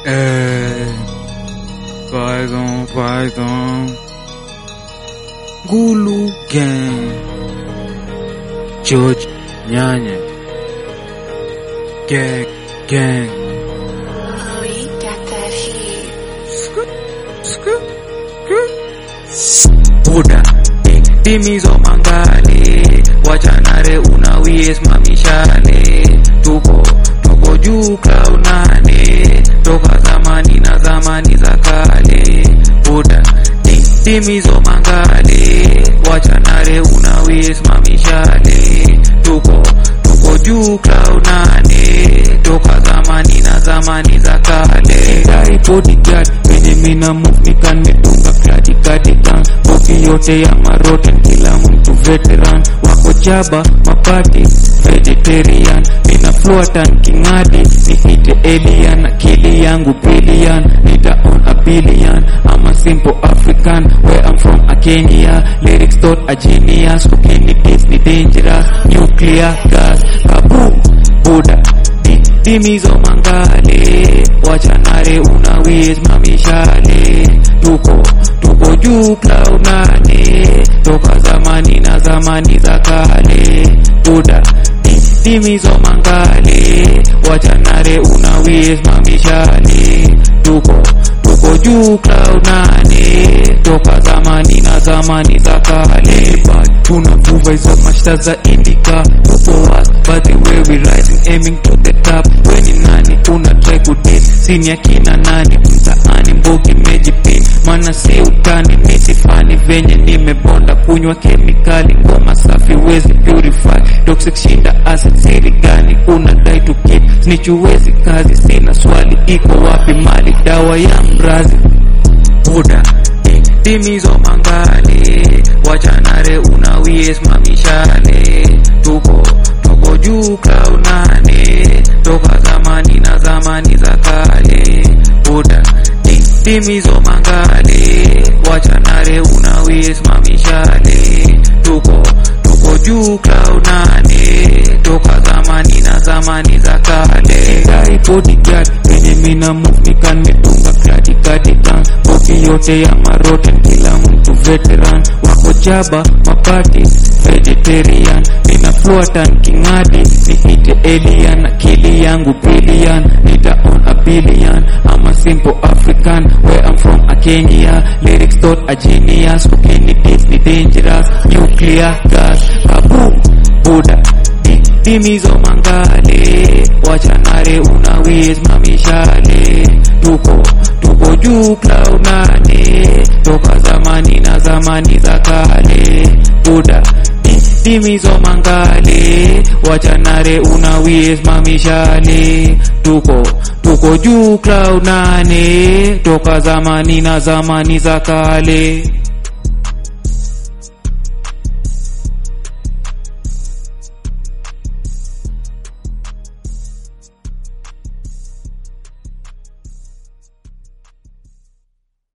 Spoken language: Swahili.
Eh, Python, Python. Gulu Gang. George Nyanya. Gang, gang. Oh, you got that heat. Scoop, scoop, scoop. Buda, timizo mangale, wachanare unawies mamishale, tuko tuko juu cloud nane, toka zamani na zamani za kale. Buda, ti- timizo mangale, wachanare unawies mamishale, tuko tuko juu cloud nane, toka zamani na zamani za kale. Dai bodyguard, venye mina move nikan medunga katikati gang boki yote ya maroten kila mtu veteran wako jaba mapati vegetarian mina fluatan kingadi niite alien akili yangu billion nita on a billion I'm a simple African where I'm from a Kenya lyrics thought a genius ukini beats ni dangerous nuclear gas kaboom Buddha Di- Dimizo mangale wachanare unawiz mamishale tuko tuko juu cloud nane toka zamani na zamani za kale buda Di- dimizo mangale wachanare unawiz mamishale tuko tuko juu cloud nane toka zamani na zamani za kale but tunavuva hizo mashta za indika tuko was but the way we rising aiming to the top weni nani una try kudit sini akina nani mtaani mbogi mejipin mana si utani misifani venye nimebonda kunywa kemikali ngoma safi wezi purify toxic shinda acid siri gani unadai to keep snitch uwezi kazi sina swali iko wapi mali dawa ya mrazi buda timizo mangale wachanare unawies mamishale tuko tuko juu cloud nane toka zamani na zamani za kale buda Ti- timizo mangale wachanare unawies mamishale tuko tuko juu cloud nane toka zamani na zamani za kale dai bodyguard venye mina move nikan medunga katikati gang boki yote ya maroten kila mtu veteran wako jaba mapati vegetarian mina fluatan kingadi niite alien akili yangu billion nita on a billion I'm a simple African where I'm from a Kenya lyrics thought a genius ukini beats ni dangerous nuclear gas kaboom Buddha Di- Dimizo mangale wachanare unawiz mamishale tuko tuko juu cloud nane toka zamani na zamani za kale buda Di- dimizo mangale wachanare unawiz mamishale tuko tuko juu cloud nane toka zamani na zamani za kale